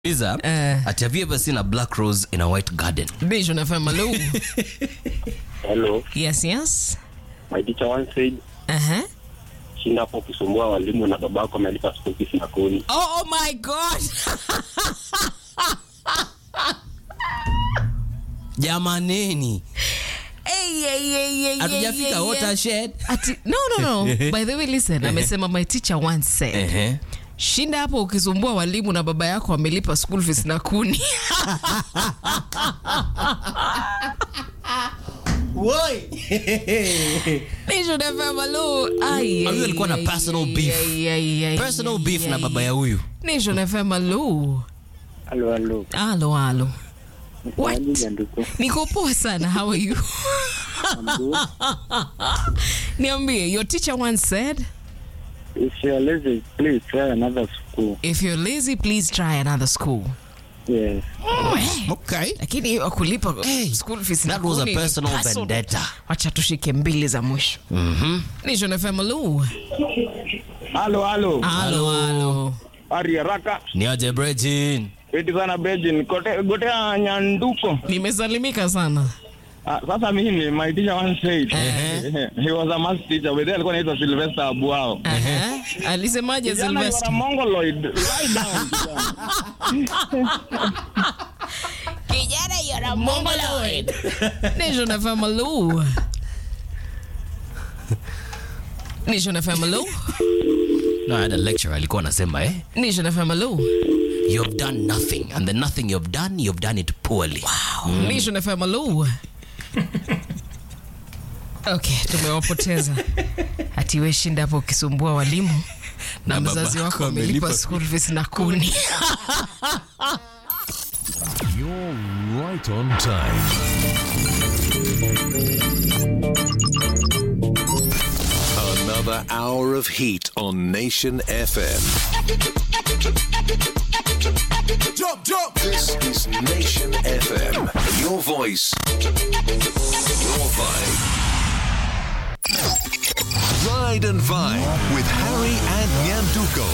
Liza, Eh. ati have you ever seen a black rose in a white garden? Vision FM, hello. Hello, yes, yes. my teacher once said, Uh-huh. shinda hapo kusumbua walimu na babako amelipa school fees na kodi. Oh, oh my God. Jamaneni, Hey, hey, hey, hey, hey, hatujafika hey, hey. watershed. Ati, no, no, no. By the way, listen, amesema my teacher once said, Ehe. shinda hapo ukisumbua walimu na baba yako amelipa school fees na kuni. Vision FM, hello. Ai, Huyu ai, alikuwa na ai, personal ai, beef. ai, ai, ai, Personal ai, beef na ai. baba ya huyu. Nation FM, hello. Halo, halo. Halo, halo. What? Msemaji ndugu. Niko poa sana. How are you? Niambie, your teacher once said, If you're lazy, please try another school. if you're lazy, please try another school. Yes. Okay. Lakini hiyo kulipa Hey, school fees na that was a kuni ni personal personal. vendetta. Wacha tushike mbili za mwisho. Mhm. Nation FM, hello. Halo, halo. Halo, halo. Ari haraka. Ni aje Brejin? Eti sana Bejin, kote gotea nyanduko. Nimesalimika sana. Ah, sasa mimi my teacher once said, Ehe. he was a math teacher, but alikuwa anaitwa Sylvester Abuao. Aha. Alisemaje Kijana, you are a Sylvester? mongoloid. Lie down. Kijana, you're a mongoloid. Nation FM, hello. Nation FM, hello. No, I had a lecturer alikuwa anasema eh, Nation FM, hello. you have done nothing and the nothing you have done, you have done it poorly. Nation FM, hello. Okay, tumewapoteza. Ati we shinda hapo ukisumbua walimu na Na mzazi baba wako yako amelipa amelipa school fees na kuni. You're right on time. Another hour of heat on Nation FM. Jump, jump. This is Nation FM. Your voice, your vibe. Ride and Vibe with Harry and Nyanduko.